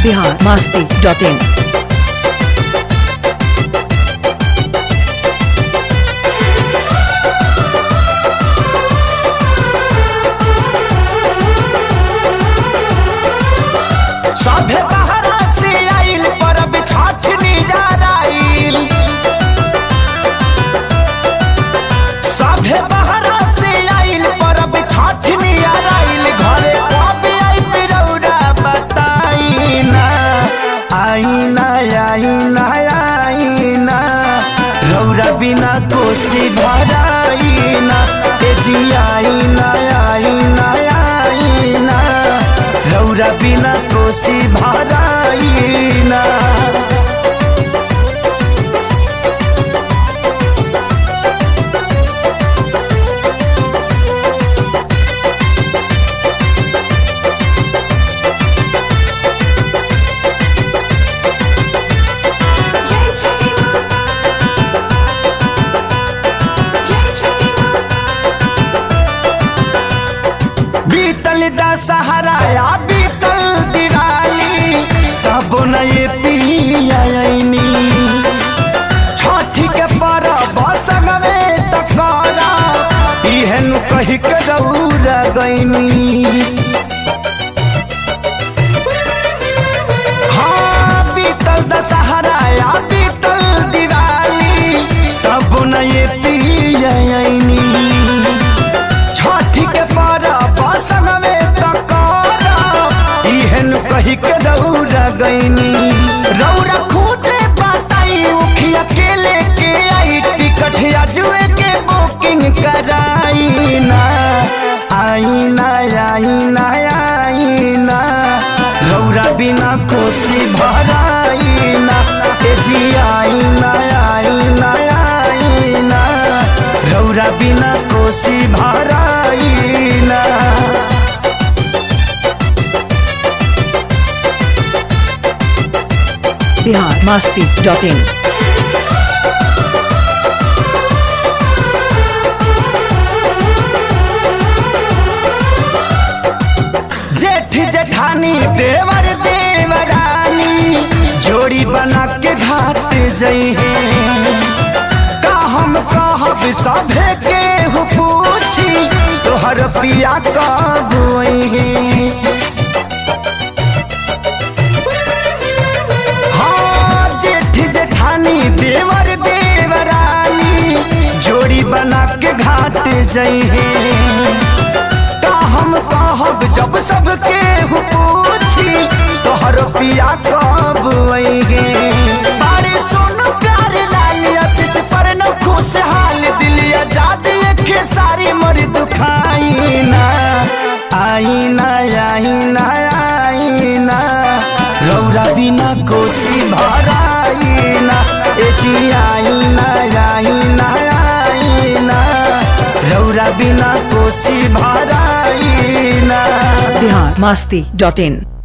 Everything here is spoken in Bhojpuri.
बिहार मस्ती डॉट इन सभे बहरा से आइल परब छठ निजाराइल सभे बहरा से आइल परब छठ निजाराइल घरे कब आई पिरौरा बताई ना आई ना आई ना आई ना रौरा बिना कोसी भराई ना ए जी आई ना आई ना आई ना रौरा बिना कोसी भराई ना जय छठी माँ जय छठी माँ बीतल दशहरा या बीतल दिवाली तब न ये पियानी छठी के परब संगमे तकरा इहन कही के रौरा गईनी हाँ बीतल दशहरा या बीतल दिवाली तब न ये पियानी छठी के परब संगमे तकरा इहन कही के रौरा गईनी रौरा खुदे बताई उखी अकेले के आई टिकट अजुए के बुकिंग कराई ना आई ना आई ना आई ना रौरा बिना कोसी भराई ना ए जी आई ना आई ना आई ना रौरा बिना कोसी भराई ना बिहार मस्ती डॉट इन जेठ जेठानी देवर देवरानी जोड़ी बना के घाट जई का हम कहब सभे के हु पूछी तोहर पिया कब है हाँ जेठ जेठानी देवर देवरानी जोड़ी बना के घाट जई का हम कहब जब सबके हु पूछी तोहर पिया कब अइगे बारे सुन प्यार लाल आशीष पर न खुशहाल दिल आजाद के सारी मर दुखाई ना आई ना आई ना आई ना रौरा बिना कोसी भराई ना ए जी आई ना आई ना आई ना रौरा बिना कोसी भराई ना बिहार मस्ती डॉट इन